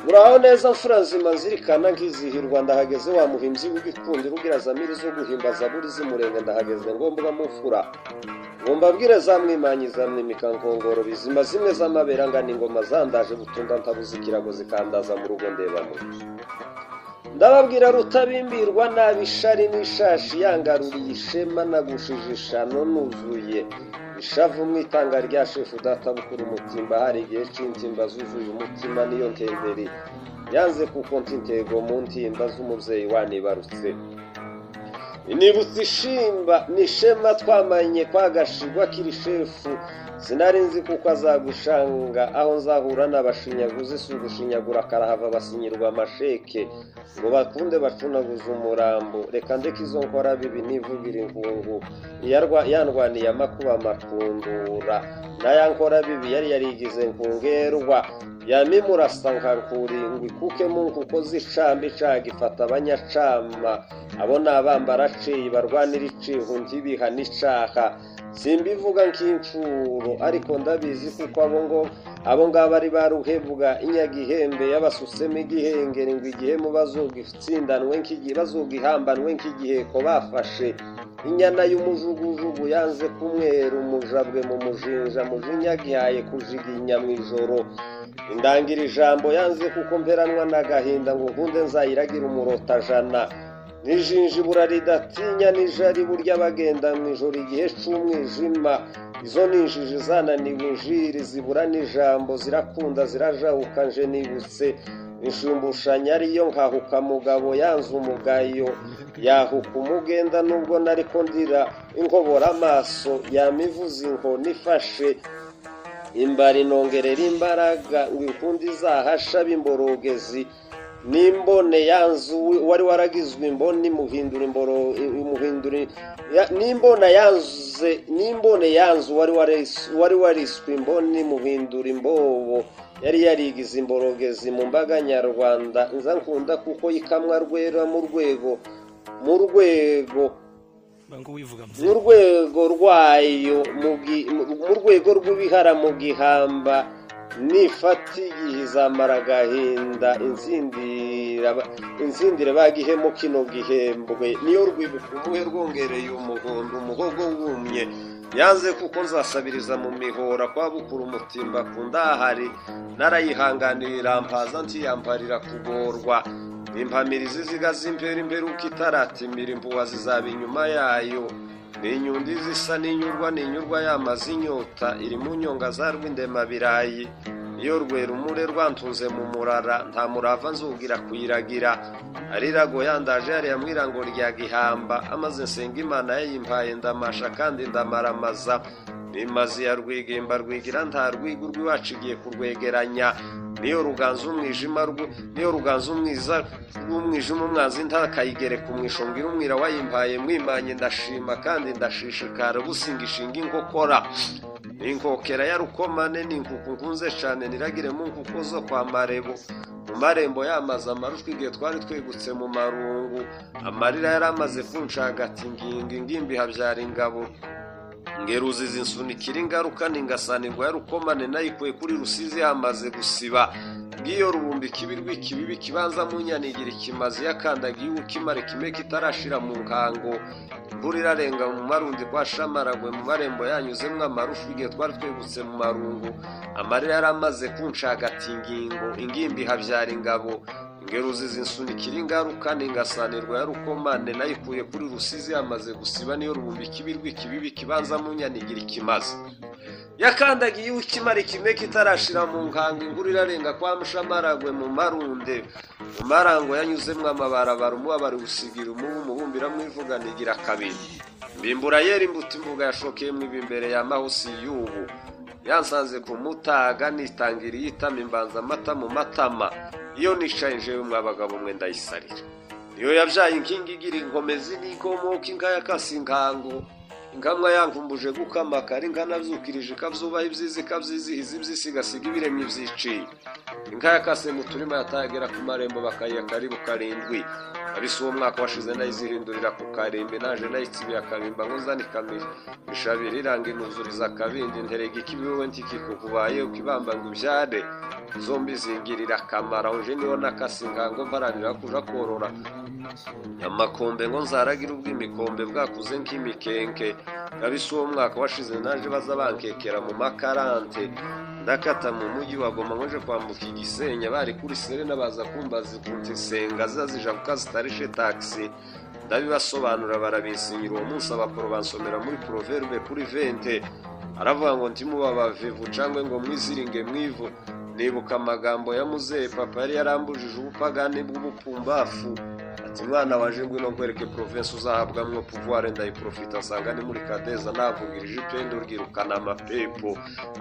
uraho neza nsurazima nzirikana nkizihirwa ndahageze wa muhimbyi w'igikundiro ubwira zamiri zo guhimba zaburi z'umurenge ndahageze ngombwa mufura ngomba mbwire za mwimanyiza mwimika nkongoro bizima zimwe z'amabera ngana ingoma zandaje butunda ntabuze ikirago zikandaza mu rugo ndebamo ndababwira rutabimbirwa nabi ishari n'ishashi yangaruriye ishema nagushije ishano nuzuye ishavu mu itanga rya shefu databukura umutimba hari igihe c'intimba zuzuye umutima niyo ntemberi yanze kuko ntintego mu ntimba z'umubyeyi wanibarutse inibutsa ishimba n'ishema twamanye kwa gashigwa kiri shefu sinari nzi kuko azagushanga aho nzahura n'abashinyaguzi si ugushinyagura karahava basinyirwa amasheke ngo bakunde bacunaguze umurambo reka ndeke izo nkora bibi nivugire inkungu Iyarwa- yandwaniye amakuba makundura n'aya nkora bibi yari yarigize nkungerwa yamimurasa nkakuri ingwi kuke mungu ko zicambi caga ifata abanyacama abo ni abambaraciye barwanira icivu ntibiha n'icaha simbivuga nk'incuro ariko ndabizi kuko abo ngo abo ngabo ari baruhevuga inyagihembe yabasutsemo igihengeri ngo igihemu bazogitsindanwe nk'igihe bazogihambanwe nk'igiheko bafashe inyana y'umujugujugu yanze kumwera umujabwe mu mujinja mujinya gihaye kujiginya mu ijoro indangira ijambo yanze kuko mperanwa n'agahinda ngo nkunde nzayiragira umurotajana nijinjibura ridatinya nijari burya bagenda mu ijoro igihe c'umwijima izo ni injiji zananiwe injiri zibura n'ijambo zirakunda zirajahuka nje nibutse inshumbushanya ariyo nkahuka mugabo yanze umugayo yahuka umugenda nubwo nariko ndira inkobora amaso yamivuza inkoni ifashe imbari inongerera imbaraga ngo inkundi izahasha b'imborogezi n'imbone yanzu wari waragizwe imboni muhindura imboro muhindura ya- n'imbona yanze n'imbone yanzu wari waris- wari wariswe imboni muhindura imbobo yari yarigize imborogezi mu mbaga nyarwanda nza nkunda kuko yikamwa rwera mu rwego mu rwego ngo wivuga mu rwego rwayo mu gi- mu- mu rwego rw'ibihara mu gihamba nifata igihe izamara agahinda inzindira inzindire bagihemo kino gihembwe niyo rwibuka umuhe rwongereye umuhondo umuhogo wumye yanze kuko nzasabiriza mu mihora kwa bukura umutimba ku ndahari narayihanganiye irambaza ntiyambarira kugorwa impamirizi zigaza imbere imbere uko itaratimira impuha zizaba inyuma yayo ni inyundi zisa n'inyurwa n'inyurwa yamaze inyota iri mu nyonga za rwindemabirayi iyo rwera umure rwantuze mu murara nta murava nzugira kuyiragira arirago yandaje yariya mwirango rya gihamba amaze nsenga imana yayimpaye ndamasha kandi ndamaramaza nimazi ya rwigimba rwigira nta rwiga urw'iwacu igiye kurwegeranya niyo ruganza umwijima rw- niyo ruganza umwiza rw'umwijima umwanzi ntakayigereka umwisho ngira umwira wayimpaye mwimanye ndashima kandi ndashishikara businga ishinga inkokora inkokera ya rukomane ni inkuku nkunze cane niragire mu nkuku zo kwa marebo mu marembo yamaze amarushwa igihe twari twegutse mu marungu amarira yari amaze kunshagata ingingo ingimbi habyara ingabo ngeruzizi nsunikira ingaruka ningasanirwa ya rukomane nayikuye kuri rusizi yamaze gusiba ngiyo rubumbi ikibi rw'ikibibi kibanza mu nyanigira ikimazi yakandagiye ukimara kime kitarashira mu nkango imvura irarenga mu marundi kwa shamaragwe mu marembo yanyuzemwo amarufu igihe twari twegutse mu marungu amarira yari amaze kunshagata ingingo ingimbi habyara ingabo ngeruzi zinsunikira ingaruka ningasanirwa ya rukomane nayikuye kuri rusizi yamaze gusiba niyo rubumbi ikibi rw'ikibibi kibanza mu nyanigira ikimaze yakandagiye ukimara ikime kitarashira mu nkango inguru irarenga kwa mushamaragwe mu marunde mu marango yanyuzemwo amabarabara umubabaro usigira umubu umubumbira mwivuganigira kabiri mbimbura yera imbuto imbuga yashokeyemo ibi imbere ya mahusi y'ubu yansanze ku mutaga nitangira iyitama imbanza amata mu matama iyo nicaye njewe mwabagabo mwe ndayisarira niyo yabyaye inkingi igira inkomezi n'inkomoka inka yakase inkango inkamwa yankumbuje gukama kari nkanabyukirije ikabzubaha ibyiza ikabyizihiza ibyisi igasiga ibiremye ibyiciye inka yakase mu turima yatayagera ku marembo bakayiha karibu karindwi abisi uwo mwaka washize nayizihindurira ku karimbi naje nayitsibiye akabimba ngo nzane ikamira ishabira iranga inuzuriza akabindi nterega ikibiwe ntikikukubaye ukibamba ngo ubyare zombi zingirira akamaro uje niho nakasinga ngo mparanira kuja korora amakombe ngo nzaragire ubw'imikombe bwakuze nk'imikenke kabisa uwo mwaka washize naje baza bankekera mu makarante ndakata mu mujyi wa goma nkoje kwambuka igisenyi bari kuri serena baza kumbaza zikunze isenga ziza zija kukazitarishe taxi ndabibasobanura barabisinyira uwo munsi abakoro bansomera muri proverbe kuri vente aravuga ngo ntimuba abavivu cyangwa ngo mwiziringe mwivu nibuka amagambo ya muzehe papa yari yarambujije ubupagani bw'ubupumbafu ati mwana waje ngwino nkwereke provensi uzahabwamwo puvuware ndayiprofita asanga ni muri kadeza navugirije ipendo ryirukana amapepo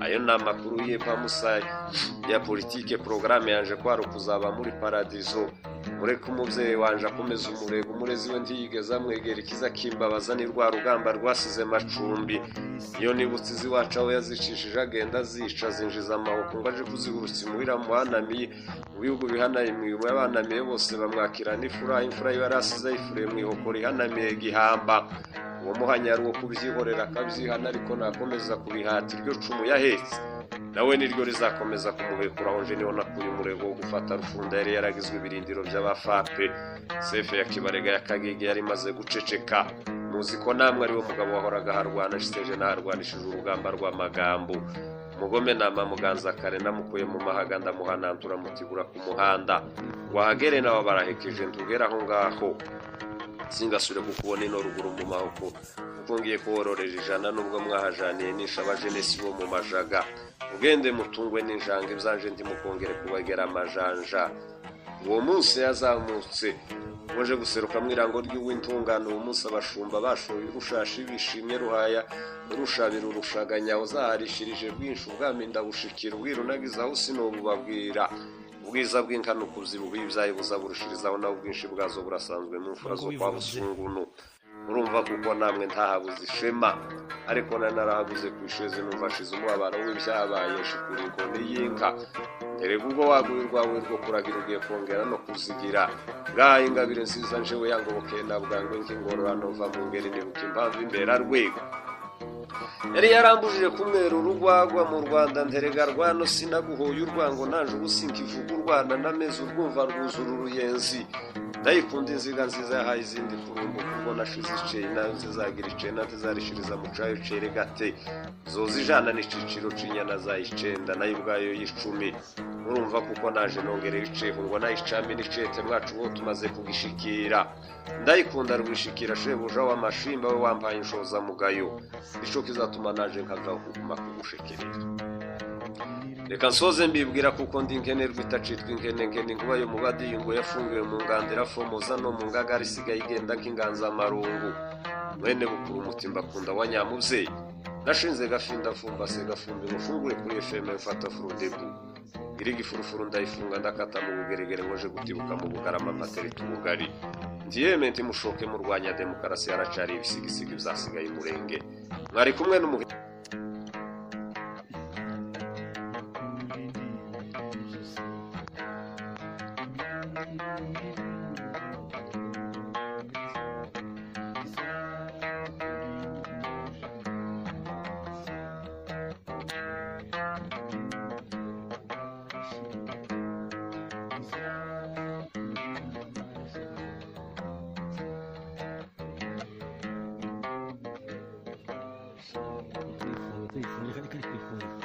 ayo ni amakuru y'epfa musayi ya politike porogaramu yaje kwari kuzaba muri paradizo mureke umubyeyi wanje akomeza umurego umurezi we ntiyigeze amwegera ikiza kimbabaza ni rwa rugamba rwasize macumbi iyo nibutse iz'iwacu aho yazicishije agenda azica zinjiza amaboko ngo aje kuzihurutsa imuhira muhanamiye mu bihugu bihanaye imirimo y'abanamiye bose bamwakira n'ifura imfura yiwe yari asize ayifuriye mu ihokora ihanamiye gihamba uwo muhanyi yari uwo kubyihorera akabyihana ariko nakomeza kubihata iryo cumu yahetse nawe niryo rizakomeza kumubekura aho nje niho nakuye umurego wo gufata rufunda yari yaragizwe ibirindiro by'abafape sefe ya kibarega ya kagege yari imaze guceceka muzi ko namwe ariwe mugabo wahoraga aharwana shiseje n'aharwanishije urugamba rw'amagambo mugome nama muganza kare namukuye mu mahaga ndamuhanantura mutigura ku muhanda wahagere nawe barahekeje ntugere aho ngaho singasubire kukubona ino ruguru mu maboko kuko ngiye kuwororera ijana nubwo mwahajaniye nisha abajenesi bo mu majaga ugende mutungwe n'injanga ibyaje ndimo kongere kubagera amajanja uwo munsi yazamutse waje guseruka mu irango ry'uw'intungane uwo munsi abashumba bashoye urushashi bishimye ruhaya urushabira urushaganya uzaharishirije bwinshi ubwami ndabushikira ubwira unagize aho sinobubabwira ubwiza bw'inkana ukuzibuha ibyayi buzaburushirizaho nawe ubwinshi bwazo burasanzwe mu mfura zo kwa busungunu urumva kuko namwe ntahabuze ishema ariko nari narahaguze ku ishezi numva ashize umubabaro w'ibyabaye shikura inkoni y'inka nterega ubwo waguye urwawe rwo kuragira ugiye kongera no kuzigira ngaho ingabire nziza njewe yangobokeye na bwangwe nk'ingororano mva mu ngeri nibuka impamvu imbera rwego yari yarambujije kumwera urugwagwa mu rwanda nterega rwano sinaguhoye urwango nanje ubusinka ivuga urwana n'amezi urwumva rwuzura uruyenzi ndayikunda inziga nziza yahaye izindi kurumbu kuko nashize iceri nayo nzizagira iceri nayo ntizarishiriza mu cayo cere gate zoza ijana n'iciciro c'inyana za icenda nayo ubwayo y'icumi urumva kuko naje nongere ibiceho ngo nayicame n'icete mwacu bo tumaze kugishikira ndayikunda rwishikira shebuja w'amashimba we wambaye inshoza mugayo ico kizatuma naje nkava kuguma kugushekerera reka nsoze mbibwira kuko ndi nkenerwa itacitwa inkene nkene inkuba yo mu badiyungo yafungiwe mu ngandira fomoza no mu ngagara isigaye igenda nk'inganzamarungu mwene bukuru umutimba akunda wa nyamubyeyi nashinze gafinda fumbase gafumbi ngufungure kuri fm mfata furudebu iri gifurufuru ndayifunga ndakata mu bugeregere ngoje gutibuka mu bugarama mpatereta ubugari ndiyeme nti mushoke murwanya demokarasi haracari ibisigisigi byasigaye umurenge mwari kumwe n'umuhe kwifuza